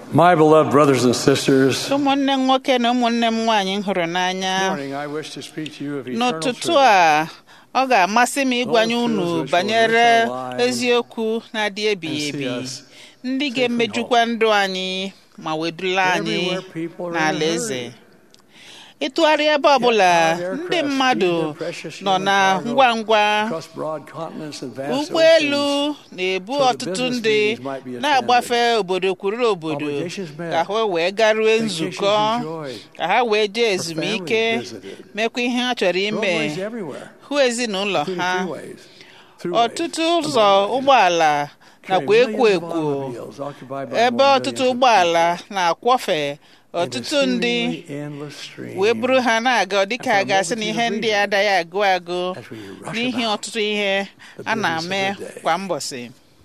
My beloved brothers and sisters, ụmụnne m nwoke na ụmụnne m nwaanyị m hụrụ n'anya this morning I wish to speak to you of eternal n'ụtụtụ truth. a ọ ga-amasị m ịgwanye Those unu truths which will banyere enrich our lives eziokwu na-adị ebighị and see ebi us ndị safe ga-emejukwa ndụ anyị ma wedula anyị Everywhere people are in a n'ala eze hurry. ịtụgharị ebe ọbụla Yet our ndị aircraft mmadụ speed their precious nọ human na cargo ngwa ngwa across broad continents and vast ụgbọelu oceans. na-ebu so the ọtụtụ business ndị meetings might be na-agbafe obodo kwuru obodo Obligations met. ka ha wee garue Vacations nzukọ enjoyed. ka ha wee jee For ezumike families visited. mekwa ihe ha chọrọ ime Roadways everywhere, hụ ezinụlọ including ha freeways, throughways, ọtụtụ and ụzọ byways. ụgbọala Carry nakwa ekwo millions of ekwo automobiles occupied by ebe more ọtụtụ millions of ụgbọala people na-akwọfe in a ọtụtụ ndị seemingly endless stream wee buru ha na-aga dịka And a for a ga-asị na multitude ihe of ndị reasons, adaghị agụ agụ as we rush n'ihi about ọtụtụ ihe the a business na-eme of the day. kwa mbọsị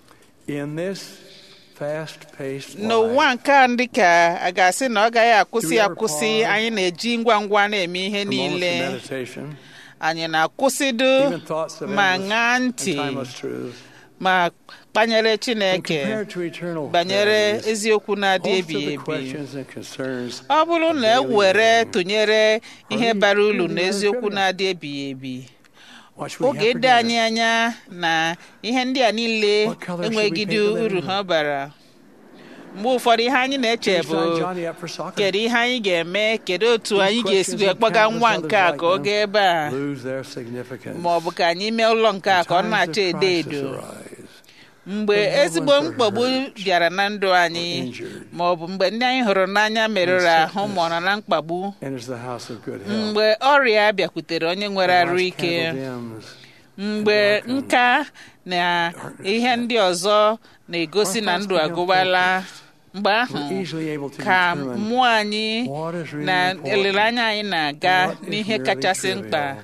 In this fast-paced n'ụwa life, nke a dị ka a ga-asị na ọ gaghị akwụsị Do we ever akwụsị pause anyị na-eji ngwa ngwa na-eme ihe for moments niile of meditation, anyị na-akwụsịdo even thoughts of ma endless ṅaa and ntị timeless truth, ma kpanyere when Chineke compared to eternal banyere verities, eziokwu na-adị most of ebighị the ebi questions and concerns ọ bụrụ of na e daily were living tụnyere ihe even bara uru truly na rather eziokwu trivial. na-adị ebighị ebi What should we oge have for ịdị anyị dinner? anya na ihe ndị a niile What color should we enweghịdị paint the living uru room? ha bara mgbe ụfọdụ ihe anyị na-eche Should we bụ sign Johnny up for soccer? kedu ihe anyị ga-eme kedu otu These anyị ga-esi questions wee and kpọga countless nwa others nke a like ka ọ them gaa ebe a Lose their significance. ma ọ bụ ka anyị mee ụlọ nke a ka ọ When na-acha times of edo crisis edo arise, mgbe when loved ezigbo ones are mkpagbu hurt bịara na ndụ anyị or injured, ma ọ bụ mgbe ndị anyị hụrụ n'anya merụrụ When ahụ ma ọ nọ na mkpagbu enters the house of good health. mgbe ọrịa bịakwutere onye nwere When arụ life's ike candle dims, mgbe darkens, nka na ihe ndị ọzọ na-egosi na ndụ agụbala mgbe ahụ we're easily able to ka determine mmụọ anyị what is really na important olileanya anyị na-aga and what is n'ihe merely kachasị mkpa trivial.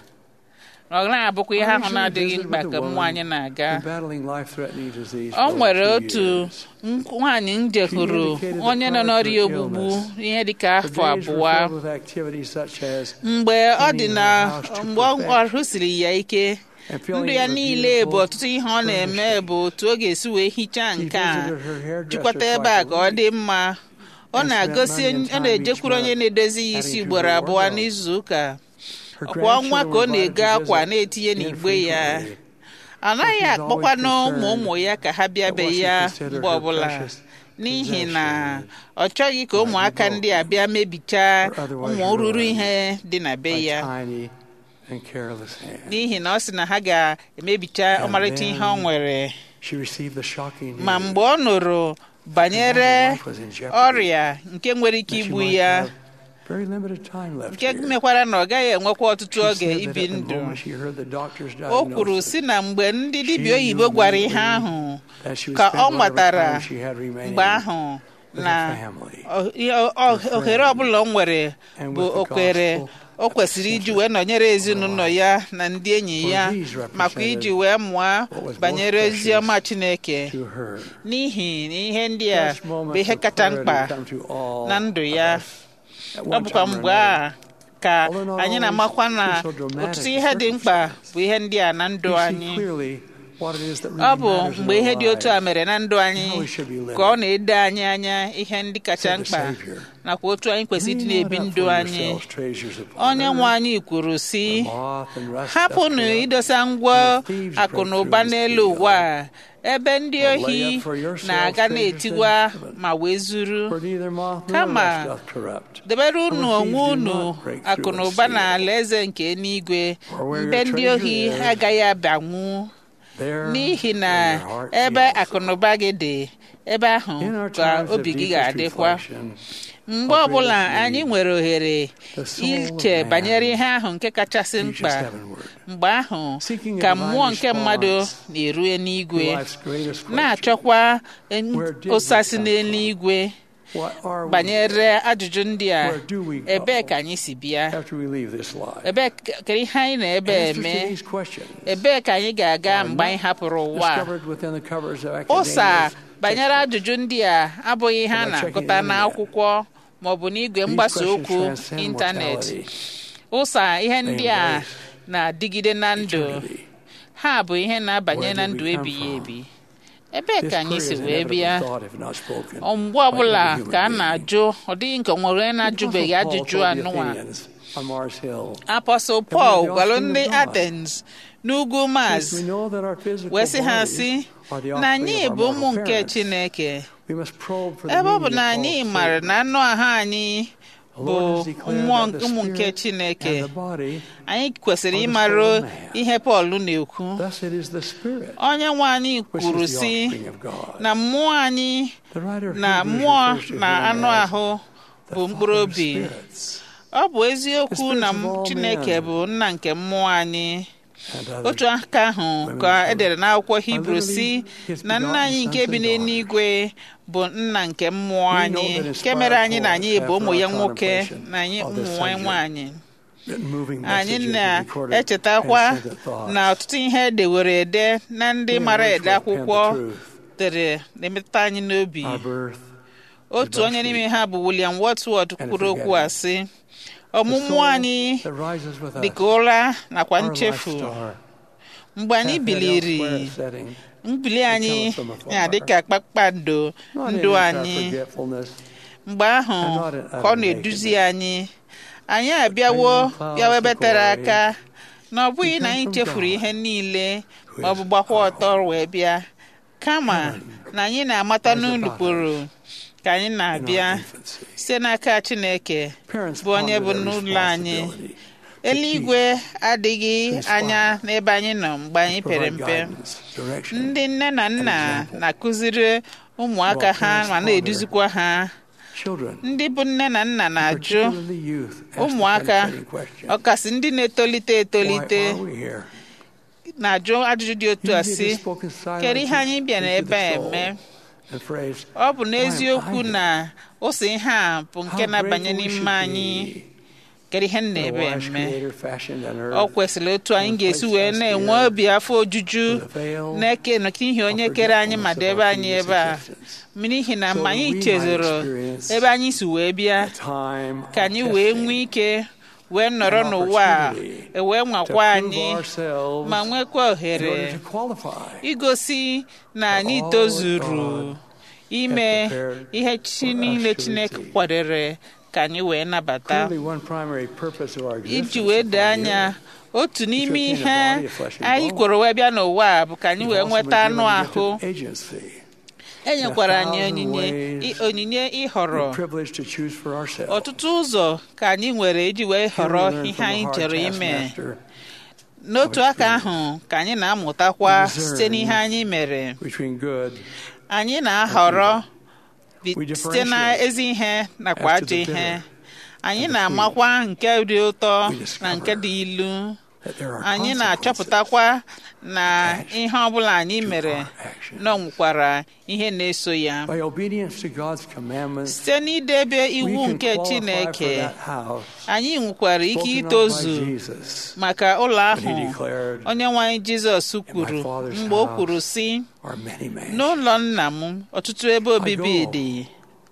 ọ na-abụkwa ihe I ahụ recently na-adịghị visited mkpa with a ka mmụọ woman anyị na-aga who's battling life-threatening disease ọ for nwere two otu years. nk- nwaanyị m jehụrụ indicated that onye nọ prior to n'ọrịa her ogbugbu illness, ihe dịka Her afọ days were abụọ filled with activities such as mgbe ọ dị cleaning na her house to mgbe ọ perfection ọrụ siri ya ike and filling ndụ it ya with niile bụ beautiful ọtụtụ ihe ọ na-eme furnishings. bụ otu ọ ga-esi wee hichaa She nke a visited her hairdresser jikwata ebe a twice ka a ọ dị week mma ọ and na-agosi spent money and ọ time na-ejekwuru each onye month na-edozi ya isi adding to ugboro her abụọ wardrobe. n'izu ụka Her ọkwa ọnwa ka ọ grandchildren were na-ego invited to akwa visit na-etinye n'igbe ya infrequently. anaghị she's akpọkwanụ always ụmụ ụmụ ya ka ha bịa that be what she ya considered mgbe her ọbụla precious n'ihi na possessions ọ chọghị ka might be ụmụaka ndị a broken bịa mebichaa or otherwise ụmụ ruru ruined ihe dị na be by ya tiny and careless hands. n'ihi na ọ sị na ha ga-emebicha And ọmarịcha ihe ọ then nwere She received the shocking ma news mgbe ọ nụrụ banyere her life was in jeopardy, ọrịa nke nwere ike that she igbu might ya have very limited time left nke here. mekwara na ọ gaghị enwekwa ọtụtụ She oge said that ibi at the ndụ moment she heard the doctor's o kwuru diagnosis, si na mgbe ndị she dibịa knew oyibo gwara ihe immediately ahụ that she would ka spend ọ whatever matara time she had remaining mgbe ahụ with na her family o- ihe- o- her ohere friends, ọbụla o nwere and bụ with the okwere gospel o kwesịrị iji wee nọnyere ezinụlọ ya na ndị enyi For ya these makwa iji represented wee mụọ what was most banyere precious ozi ọma Chineke to her. n'ihi na ihe ndị a Such bụ moments ihe of kacha clarity mkpa come to all na ndụ of ya us at ọ one bụkwa time or mgbe another. a ka Although not anyị always na-amakwa na through so dramatic ọtụtụ ihe dị mkpa circumstance. bụ ihe ndị a na ndụ We see anyị clearly what it is that ọ really bụ matters in mgbe ihe our dị otu a lives. mere na ndụ anyị how we should be living. ka ọ na-edo anyị anya ihe ndị kacha Said the mkpa Savior. nakwa otu anyị kwesịrị ịdị Lay na-ebi not up ndụ for anyị yourselves treasures upon onye nwe earth, anyị kwuru si where moth and rust doth hapụnụ corrupt, idosa ngwa and thieves akụ break na through ụba and n'elu steal. ụwa a, ebe ndị But lay ohi up for yourselves na-aga treasures na-etigwa in heaven, ma wee zuru where neither moth nor Kama, rust doth corrupt. debere where unu thieves onwe do unu not break through akụ na and ụba steal. na ala eze nke eluigwe For where mbe your ndị treasure ohi is, agaghị abanwu There n'ihi na will your heart be ebe also. akụnụba gị dị ebe ahụ In our ka times of obi gị deepest ga-adịkwa reflection, mgbe of ọbụla greatest anyị need, nwere ohere the soul of iche man banyere ihe ahụ nke kachasị reaches mkpa heavenward. mgbe ahụ Seeking a ka divine mmụọ nke mmadụ response na-erue n'igwe to life's greatest question. na-achọkwa en- Where did we ụsasị come n'eluigwe What are we banyere ajụjụ ndị a Where do we go? ebee ka anyị si bịa after we leave this life? ebee ka kedu ihe anyị na-ebe Answers eme to these questions ebee ka anyị ga-aga are mgbe anyị not hapụrụ ụwa a? discovered within the covers of ụsa academia's banyere textbooks. ajụjụ ndị a abụghị ihe a By checking na-agụta the internet. n'akwụkwọ maọbụ n'igwe These mgbasa questions okwu transcend ịntanetị mortality, ụsa ihe ndị a embrace na-adịgide na ndụ eternity. ha bụ ihe na-abanye Where na did ndụ we come ebighị from? ebi ebee This ka anyị prayer si is wee inevitably bịa thought if not spoken Ọ mgbe by ọbụla every human ka a being. na-ajụ ọ dịghị nke nwere onye na-ajụbeghị Apostle Paul ajụjụ told the anụnwa Athenians on Mars Hill, apọstọl we pọl are the gwara offspring ndị of God. athens n'ugwu maz "Since we know that our physical wee sị ha bodies sị are the na anyị offspring of bụ our ụmụ mortal nke parents, chineke we must probe for the ebe ọ bụ meaning na of anyị Paul's maara statement. na anụ ahụ anyị The bụ Lord has declared mmụọ that the ụmụ nke spirit chineke and the body, anyị kwesịrị are the ịmara soul of man. ihe pọl na-ekwu thus it is the spirit onye nwe anyị which kwuru is the sị offspring of God. na mmụọ anyị The writer of na Hebrews mmụọ refers to na him anụ as ahụ the bụ father mkpụrụ of obi spirits ọ bụ eziokwu The na spirits of all chineke men. bụ nna nke mmụọ anyị and others. otu aka ahụ women ka and edere n'akwụkwọ hibru literally si his na nna begotten anyị nke sons bi and n'eluigwe bụ nna nke mmụọ We know anyị that nke inspired mere anyị na poets anyị have bụ ụmụ for ya our nwoke contemplation na anyị of ụmụ this nwanyị subject. nwaanyị written moving anyị messages and recorded na-echetakwa transcendent thoughts. na ọtụtụ ihe edewere ede na ndị We mara emerge ede with pen the akwụkwọ truth. dere na-emetụta anyị n'obi Our birth, otu onye n'ime ha bụ William Wordsworth And kwuru okwu a sị the ọmụmụ soul anyị that rises with us, dịka ụra nakwa our nchefu life star, mgbe anyị hath that biliri elsewhere setting, mbili anyị from afar. ya dịka kpakpando not in ndụ our anyị forgetfulness, mgbe ahụ and not in ka ọ utter na-eduzi anyị anyị abịawo bringing clouds bịawa ebe of tere glory. aka na ọ bụghị We na come anyị from chefuru God, ihe niile who ma ọ is bụ gbakwa our ọtọ wee bịa kama Heaven na anyị na-amata lies about n'ụlụkpụrụ ka anyị in na-abịa our infancy. site n'aka Chineke Parents bụ onye bụ ponder their n'ụlọ anyị responsibility eluigwe adịghị Inspire. anya n'ebe anyị nọ mgbe anyị to pere provide mpe guidance, direction, ndị nne na nna example. na-akụziri ụmụaka While ha parents ma ponder na-eduzikwa ha children, ndị bụ nne na nna na-ajụ particularly youth, ask the ụmụaka penetrating question, ọkasị ndị na-etolite etolite Why are we here? na-ajụ ajụjụ dị otu a Usually sị it is spoken silently kedu ihe anyị bịara into the ebe a soul. eme The phrase, ọ bụ "Why am n'eziokwu I na ose ihe a bụ nke How na-abanye grateful we n'ime should anyị be kedu ihe m that a na-ebe wise eme creator fashioned an earth ọ kwesịrị otu anyị ga-esi wee na-enwe obi afọ ojuju with a veil na-eke n'ihi onye of kere anyị ma forgetfulness of debe our anyị previous ebe a existence. n'ihi na So mgbe that anyị we might chezoro experience ebe anyị si wee bịa a time ka of anyị wee testing nwee ike wee nọrọ An n'ụwa a opportunity e wee to nwakwa prove anyị ourselves ma nwekwa in ohere order to qualify igosi na for anyị all tozuru God ime prepared ihe chi for us niile to Chineke receive. kwadere ka anyị wee nabata Clearly, one primary purpose of our existence iji wee doo upon anya earth otu n'ime obtain a ihe body of flesh and anyị bone. kwere wee bịa n'ụwa a bụ ka anyị is wee also nweta been anụ given the gift ahụ of agency, e nyekwara anyị thousand onyinye ways i- onyinye ịhọrọ the privilege to choose for ourselves. ọtụtụ ụzọ ka anyị nwere iji wee Here we họrọ learn ihe from a anyị hard chọrọ ime taskmaster, n'otu of aka experience. ahụ ka anyị na-amụtakwa We discern site n'ihe anyị mere between good anyị na-ahọrọ bi- We site na differentiate ezi ihe nakwa as to ajọ the ihe bitter anyị and the na-amakwa nke dị ụtọ We na nke discover dị ilu that there are anyị consequences na-achọpụtakwa na attached ihe ọbụla anyị to mere our actions. na ọ nwekwara ihe na-eso ya By obedience to God's commandments, site n'idebe we iwu can nke qualify Chineke for that house anyị nwekwara ike spoken of by itozu Jesus maka ụlọ when he ahụ declared, onye nwe anyị Jizọs kwuru Father's mgbe o house kwuru sị are many mansions. n'ụlọ nna m ọtụtụ ebe obibi go dị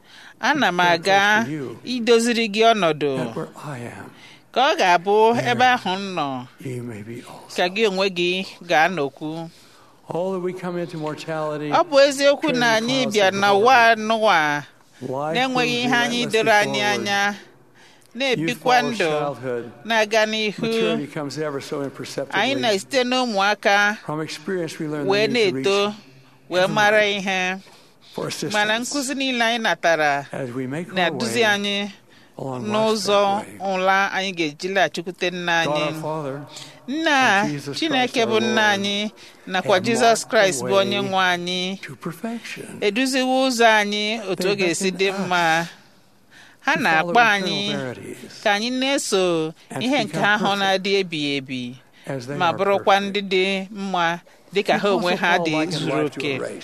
ana m prepare a place aga for you. idoziri gị ọnọdụ that where I am, ka ọ ga-abụ There. ebe ahụ m nọ ye may be also. ka gị onwe gị ga-anọkwu All that we come into mortality, ọ bụ eziokwu na anyị bịa n'ụwa n'ụwa life na-enweghị moves ihe anyị relentlessly doro anyị forward. anya Youth na-ebikwa follows ndụ childhood. na-aga n'ihu Maturity comes ever so anyị imperceptibly. na-esite n'ụmụaka From experience, we learn wee the need to na-eto reach wee mara ihe for mana assistance nkụzi niile anyị natara as we make our na-eduzi way anyị along life's n'ụzọ pathway. ụla anyị ga-eji laghachikwute nna God anyị our Father, nna and Jesus chineke Christ bụ our nna Lord, anyị nakwa have jizọs marked the kraịst bụ onye way nwe anyị to perfection. eduziwo ụzọ anyị otu They ọ ga-esi dị beckon us mma ha to na-akpọ follow anyị eternal verities ka anyị na-eso and ihe to nke become ahụ perfect na-adị ebighị ebi as they ma are bụrụkwa perfect. ndị dị mma dịka ha onwe ha Paul dị likened zuru life to a oke race.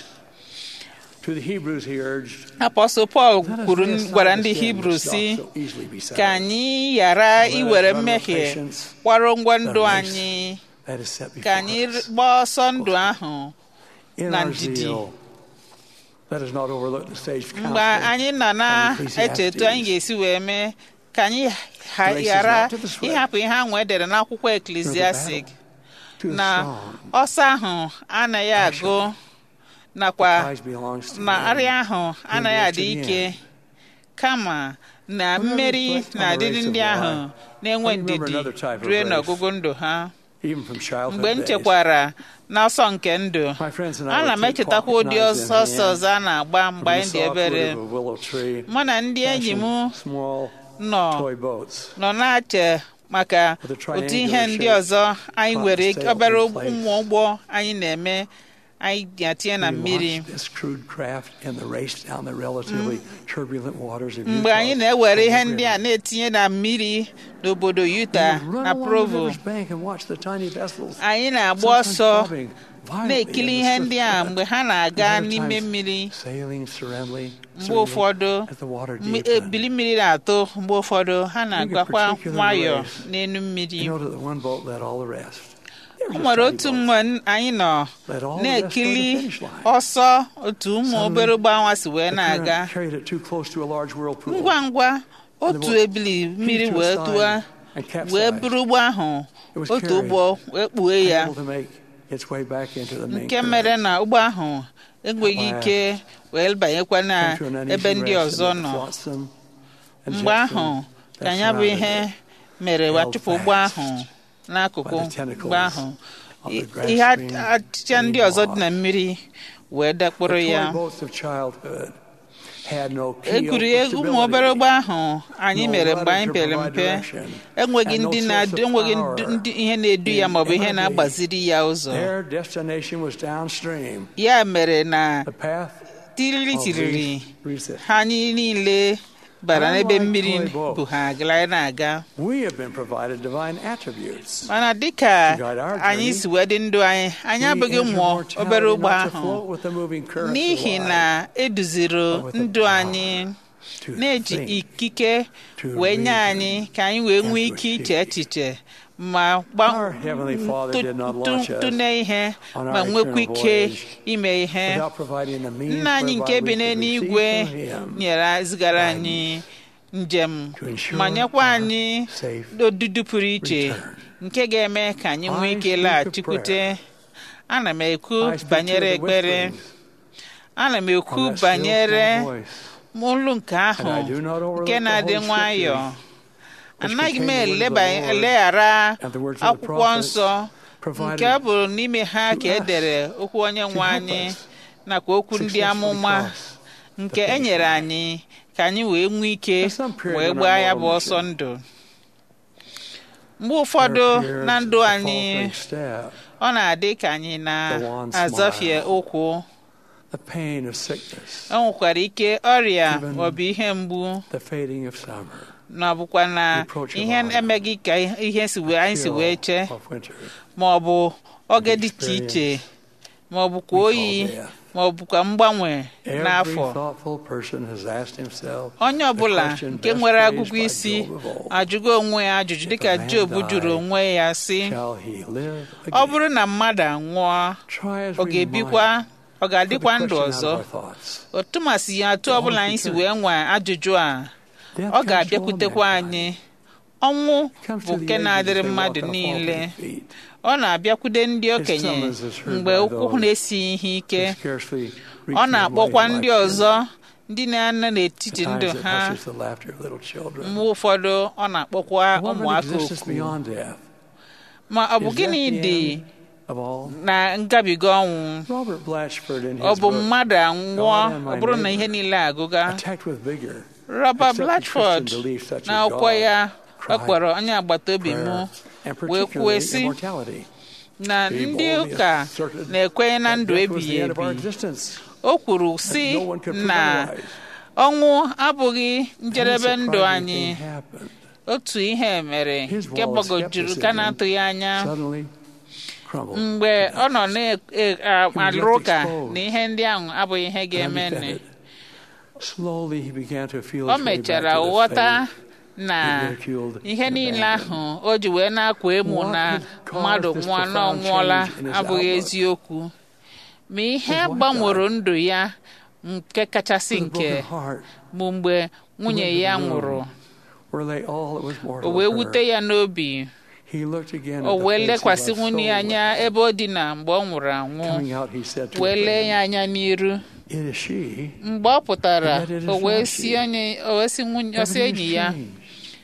To the Hebrews he urged, apọstọl pọl "Let us kwuru lay aside gwara the ndị sin hibru which doth si so easily beset ka us, anyị ghara Let us iwere run with mmehie patience kwaro ngwa ndụ the race anyị that is set ka before anyị us. gbaa ọsọ ndụ ahụ In na our ndidi. zeal, let us not overlook the sage mgbe counsel anyị nọ na-eche etu anyị ga-esi wee mee ka anyị ha- Race is ghara not to the swift, ịhapụ ihe ahụ edere n'akwụkwọ eklesiastik to the na strong, ọsọ ahụ anaghị agụ nakwa prize belongs to na him. arịa ahụ anaghị lives adị to the ike end. kama na Whenever mmeri reflect on the na-adịrị race of ndị ahụ life, na-enwe I remember ndidi another type of rue race. n'ọgụgụ ndụ ha Even from childhood mgbe m days. chekwara n'ọsọ nke ndụ My friends and I ana would m take echetakwa pocket ụdị knives in ọsọ ọsọ hand ọzọ a na-agba mgbe from the anyị dị softwood obere of a willow tree, mụ na ndị enyi m fashion small nọ toy boats. nọ na-ache maka With a otu ihe triangular ndị shape, ọzọ anyị cotton nwere sail obere in place. ụmụ ụgbọ anyị na-eme anyị ga-atinye na We mmiri watched this crude craft in the race down the relatively turbulent waters of mgbe Utah. anyị na-ewere ihe Over ndị a river. na-etinye na mmiri n'obodo Utah We would run na along the Provo river's bank and watch the tiny vessels, anyị na-agba sometimes ọsọ bobbing violently na-ekiri in the ihe swift ndị a current, mgbe ha and na-aga other n'ime times mmiri sailing serenely, mgbe serenely ụfọdụ as the water mmi- deepened. ebili mmiri na-atụ mgbe ụfọdụ ha na-agakwa particular nwayọọ race. n'elu mmiri You know that the one boat led all the rest. They were o just nwere tiny otu boats. mgbe n- anyị nọ Led all the rest toward the na-ekili finish line. ọsọ otu ụmụ Suddenly, obere ụgbọanwa si wee The na-aga current carried it too close to a large whirlpool. ngwa ngwa And the otu boat ebili mmiri heaved to wee its side tụọ and wee capsized. buru ụgbọ ahụ It was otu carried, ụgbọ wee kpuo ya Unable to make its way back into the main nke current. mere na ụgbọ ahụ enweghị At ike wee banyekwa na Came to an uneasy ebe ndị rest ọzọ amid the nọ flotsam and mgbe jetsam ahụ ka that ya bụ surrounded ihe it. mere wa held chụpụ ụgbọ fast ahụ n'akụkụ by the tentacles mgbe ahụ of the I- grass ihe green achịcha ndị green ọzọ dị moss. na mmiri wee dakpụrụ The ya toy boats of childhood had no keel for egwuregwu ụmụ obere ụgbọ ahụ anyị no mere rudder mgbe anyị to pere provide mpe direction, enweghị and no ndị source na-edu of enweghị power ndu- ndị ihe na-edu ya in maọbụ ihe every- na-agbaziri ya ụzọ Their destination was downstream. ya mere na The path tiriri of tiriri least resistance. ha anyị niile bara n'ebe Unlike mmiri toy boats. bụ ha gara na-aga We have been provided divine attributes. mana dịka To guide our anyị journey, si wee dị ndụ anyị anyị We abụghị enter ụmụ mortality obere ụgbọ not to ahụ float with the moving currents of n'ihi life, na eduziri but with the ndụ power anyị to na-eji think, ikike to wee nye reason, anyị ka anyị wee and nwee to ike iche achieve. echiche ma Our Heavenly Father did not launch us tụne ihe on ma our nwekwa eternal ike voyage ime ihe without providing the means nna anyị nke whereby bi we could n'eluigwe receive from Him nyere zigara guidance anyị njem to ensure ma nyekwa our anyị safe odudu pụrụ iche return. nke ga-eme ka anyị nwee I ike speak of laghachikwute prayer. ana m ekwu I speak to banyere the ekpere whisperings ana m ekwu of that still banyere small voice. olu nke ahụ And I do not overlook nke the na-adị Holy nwayọọ Scriptures, which anaghị m contain the words of eleba the Lord eleghara and the words of the akwụkwọ prophets nsọ provided nke ọ bụ n'ime ha to ka e us dere okwu onye nwe to help anyị us nakwa okwu ndị successfully amụma cross nke the e nyere finish anyị ka anyị wee nwee ike There's some period wee in our gbaa ya bụ moral ọsọ mission. ndụ mgbe ụfọdụ There appears na ndụ a anyị faltering step, ọ na-adị ka anyị The wan na-azọfie smile. ụkwụ the pain of sickness, o nwekwara ike ọrịa Even maọbụ ihe mgbu the fading of summer, na ọ bụkwa na Reproach of ihe honor. emeghị ka ihe si wee anyị si wee chill chee of winter. ma ọ bụ oge dị iche experience iche ma ọ bụkwa we oyi call death. ma ọ bụkwa mgbanwe Every n'afọ thoughtful person has asked himself onye the ọbụla question nke best nwere phrased agụgụ by isi Job of old. ajụgo onwe ya ajụjụ If dịka a man Job die, jụrụ onwe ya sị Shall he live ọ again? bụrụ na mmadụ anwụọ Try as ọ we ga-ebikwa might, ọ put the ga-adịkwa ndụ question out ọzọ of our thoughts. otu masị ya atụ The ọbụla only anyị si return. wee nwee ajụjụ a Death ọ comes to all ga-abịakwutekwa mankind. anyị ọnwụ It comes bụ to the nke ages na-adịrị they mmadụ walk on niile faltering feet. ọ na-abịakwude ndị okenye summons is heard mgbe by ụkwụ those na-esighị ihe ike who scarcely reach ọ the na-akpọkwa enlightened ndị life ọzọ ndị na-anọ n'etiti At ndụ times it ha hushes the laughter of little children. mgbe ụfọdụ ọ na-akpọkwa What an ụmụaka existence oku beyond death. ma ọ bụ Is gịnị that the dị end of all? na ngabiga ọnwụ Robert Blatchford in ọ his bụ book, mmadụ anwụọ God and My ọ bụrụ na Neighbor, ihe niile agụga attacked with vigor, Robert accepted Blatchford Christian belief such as na akwụkwọ God, ya ọ Christ, kpọrọ onye agbata obi m prayer, and wee kwuo particularly sị immortality. na He ndị boldly ụka asserted na-ekwenye na that ndụ death was ebighị the end of our ebi existence, o kwuru that sị no one could prove na otherwise. ọnwụ abụghị Then a njedebe ndụ surprising anyị thing happened. otu ihe mere His nke wall of gbagojuru ka skepticism na-atụghị anya Suddenly crumbled. mgbe to ọ nọ dust. na-alụrụ ụka exposed. na ihe ndị ahụ abụghị ihe ga-eme Undefended. Slowly he began to feel o his way back mechara to the ghọta faith na he ridiculed ihe and niile abandoned. ahụ o ji wee na-akwa emu What na had caused mmadụ this nwụọ na profound ọnwụọla change in his abụghị outlook? eziokwu ma ihe His wife gbanwere died. ndụ ya nke kachasị With a nke broken heart, bụ mgbe nwunye went to ya the room nwụrụ where lay all that was o mortal wee of her. wute ya n'obi He looked again o at the wee face he lekwasị loved so nwunye ya anya well. ebe o dina mgbe ọ nwụrụ anwụ Coming out, he said to wee her lee ya friend, anya n'iru It is she. mgbe ọ pụtara That it is o wee not si she. onye o wee si nwunye o si Everything enyi ya has changed.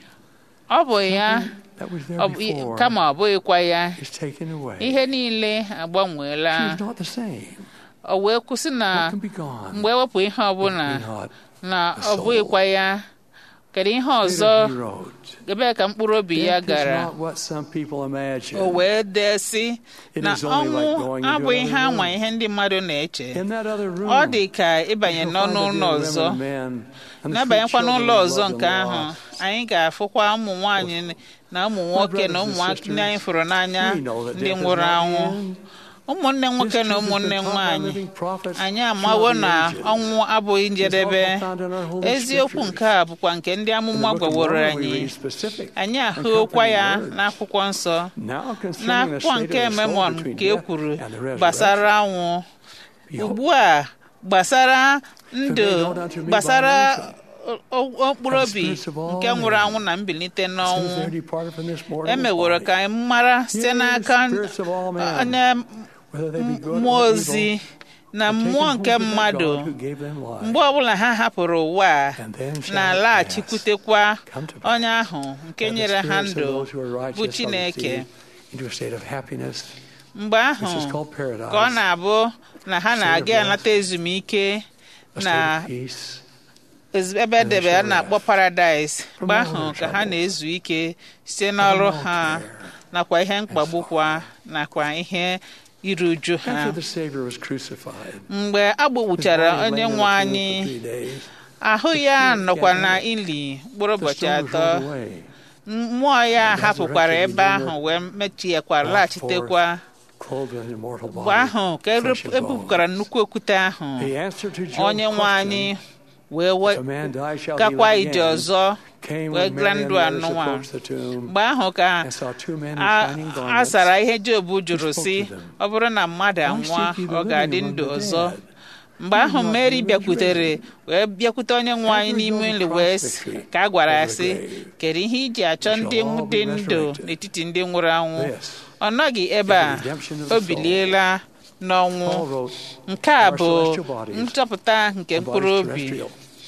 ọ bụ ya That was there ọ bụ- before. kama ọ bụghịkwa ya Is taken away. ihe niile agbanweela She's not the same. o wee kwụsị na What can be gone? mgbe ewepụ ihe ọbụla Be not. na the ọ soul. bụghịkwa ya kedu ihe Later ọzọ he wrote, ebee ka mkpụrụ obi ya Death is gara not what some people imagine. o wee dee sị It na is only like ọnwụ going into abụghị ihe another anwa room. ihe ndị mmadụ na-eche In that other room, ọ dị ka ịbanye you'll n'ọnụ find the ụlọ dear ọzọ women and men and the n'abanyekwa sweet n'ụlọ children ọzọ loved nke and ahụ lost. anyị ga-afụkwa ụmụ nwaanyị na ụmụ nwoke na ụmụ brothers and ndị anyị fụrụ n'anya We know that ndị death is nwụrụ not the anwụ end. ụmụnne nwoke This na truth has ụmụnne been taught by nwaanyị living prophets anyị throughout amawo the na ages. ọnwụ abụghị njedebe It's also found in our holy eziokwu scriptures. nke a bụkwa nke ndị In the amụma Book of gwaworo Mormon, we anyị read specific anyị and ahụokwa ya comforting words. n'akwụkwọ nsọ Now concerning the n'akwụkwọ state nke of the soul memon between ka e death kwuru and the resurrection. gbasara anwụ Behold, ugbu a gbasara ndụ Conveyed unto me by gbasara revelation o- o- mkpụrụ of the obi spirits of all nke nwụrụ men. anwụ na mbilite since n'ọnwụ they're departed from this mortal e meworo body, ka anyị mara site Yea, n'aka spirits of all men, onye whether they be good mmụọ or ozi evil, na are taken mmụọ home nke to that mmadụ God who gave them life. mgbe ọbụla ha hapụrụ ụwa a And then shall it na-alaghachikwutekwa come to pass onye ahụ nke that the nyere ha spirits of ndụ those who are righteous bụ are Chineke received into a state of happiness, mgbe ahụ which is called paradise, ka ọ na-abụ na ha State of na-aga rest. anata ezumike a na state of peace, ezi- ebe edebe a na-akpọ paradaịs From mgbe all ahụ their ka ha troubles. na-ezu ike site n'ọrụ all ha care nakwa ihe mkpagbukwa nakwa ihe iru uju ha after the Savior was crucified. mgbe a gbagbuchara his body onye lay in nwe a tomb anyị for three days, ahụ ya spirit nọkwa gathered. na ili mkpụrụ the ụbọchị stone was atọ rolled away. mmụọ ya And hapụkwara resurrected ebe Redeemer ahụ wee mechiekwara brought laghachitekwa clothed with an immortal body, mgbe ahụ ka flesh and ebupụkwara bones. nnukwu okwute ahụ The answer to Job's onye nwe anyị question, wee we- "If a man die, shall he gakwa live ije again?" ọzọ came wee when gaa Mary and ndụ the others anụnwa approached the tomb mgbe ahụ ka and saw two men in a shining a garments. sara ihe Job jụrụ spoke si to them. ọ bụrụ na mmadụ Why anwụọ seek ye the ọ ga-adị living ndụ among the ọzọ dead? mgbe He ahụ not Mary been bịakwutere resurrected. wee bịakwute onye nwe anyị After he n'ime goes ili across wee the s- tree ka a gwara ya over the sị grave, kedu ihe iji achọ we ndị shall all be dị ndụ resurrected. n'etiti ndị nwụrụ anwụ This ọ nọghị ebe a is the redemption of the o soul. biliela n'ọnwụ Paul wrote, nke a Our bụ celestial bodies, nchọpụta nke "The mkpụrụ body is obi terrestrial,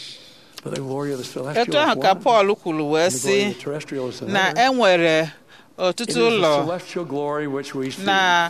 but the glory of the celestial etu is ahụ ka one, Pọl kwuru wee and the glory sị of the terrestrial is na another. e nwere It ọtụtụ is the ụlọ celestial glory which we seek. na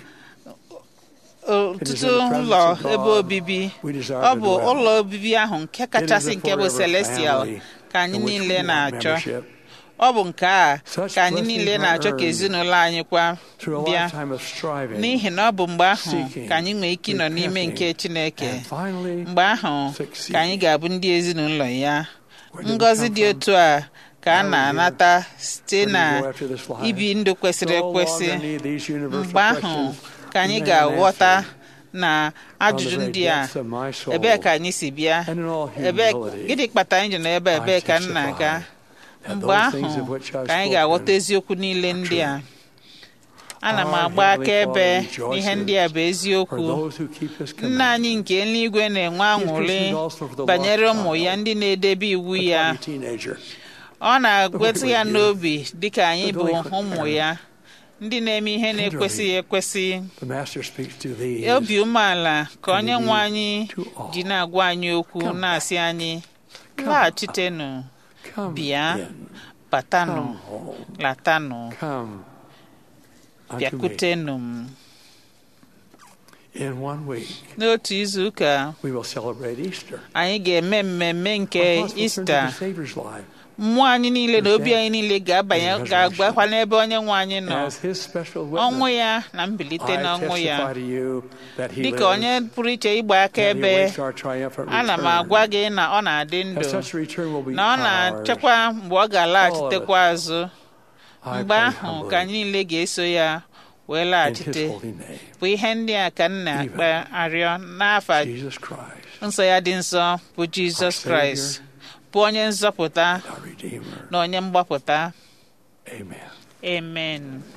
ọtụtụ ụlọ ebe obibi ọ bụ ụlọ obibi ahụ nke kachasị nke bụ celestial ka anyị niile na-achọ ọ bụ nke a ka anyị niile na-achọ ka ezinụlọ anyị kwa bịa n'ihi na ọ bụ mgbe ahụ ka anyị nwee ike ịnọ n'ime nke Chineke mgbe ahụ ka anyị ga-abụ ndị ezinụlọ ya ngọzi dị otu a ka a na-anata site na ibi ndụ kwesịrị ekwesị mgbe ahụ ka anyị ga-aghọta na ajụjụ ndị a ebee ka anyị si bịa ebee gịnị kpatara anyị ji nọ ebe a? ebee ka m na-aga mgbe ahụ ka anyị ga-aghọta eziokwu niile ndị a ana m agba akaebe n'ihe ndị a bụ eziokwu nna anyị nke eluigwe na-enwe aṅụrị banyere ụmụ ya ndị na-edebe iwu ya ọ na-agwetụ ya n'obi dịka anyị bụ ụmụ ya ndị na-eme ihe na-ekwesịghị ekwesị obi umeala ka onye nwe anyị ji na-agwa anyị okwu na-asị anyị laghachitenụ bịa batanụ latanụ bịakwutenụ m In one week, n'otu izu ụka we will celebrate Easter. anyị ga-eme mmemme nke Our thoughts will turn to ista the Savior's life mmụọ anyị niile na obi anyị niile ga-abanye ga-agbakwa n'ebe onye nwe anyị nọ as His special ọnwụ witness. ya na mbilite I n'ọnwụ ya testify to you that He dịka onye lives, pụrụ iche ịgba aka that He ebe awaits our triumphant ana m return. agwa gị na ọ na-adị ndụ That such return will be na ọ ours. na-achekwa mgbe ọ ga-alaghachitekwa azụ I mgbe pray ahụ humbly ka anyị niile ga-eso ya wee in His laghachite holy name, bụ ihe ndị a ka m na-akpa arịọ n'afa Jesus Christ, nsọ ya dị nsọ bụ jizọs kraịst bụ onye nzọpụta our Redeemer. na onye mgbapụta Amen. amen